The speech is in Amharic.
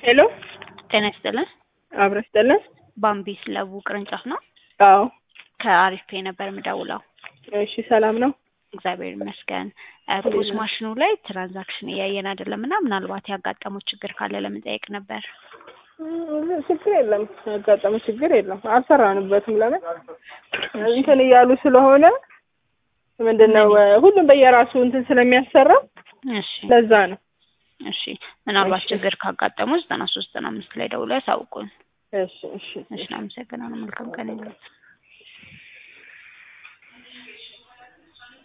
ሄሎ ጤና ይስጥልን። አብረሽ ይስጥልን። ባምቢስ ለቡ ቅርንጫፍ ነው። አዎ ከአሪፍ ፔ ነበር የምደውለው። እሺ ሰላም ነው። እግዚአብሔር ይመስገን። ፖስ ማሽኑ ላይ ትራንዛክሽን እያየን አይደለም እና ምናልባት ያጋጠመው ችግር ካለ ለመጠየቅ ነበር። እም፣ ችግር የለም ያጋጠመ ችግር የለም። አልሰራንበትም። ለምን እንትን እያሉ ስለሆነ ምንድን ነው ሁሉም በየራሱ እንትን ስለሚያሰራ እሺ ለዛ ነው። እሺ ምናልባት እሺ። ችግር ካጋጠሙ ዘጠና ሶስት ዘጠና አምስት ላይ ደውለው ያሳውቁን። እሺ እሺ እሺ አመሰግናለሁ። መልካም ቀን ይሁን።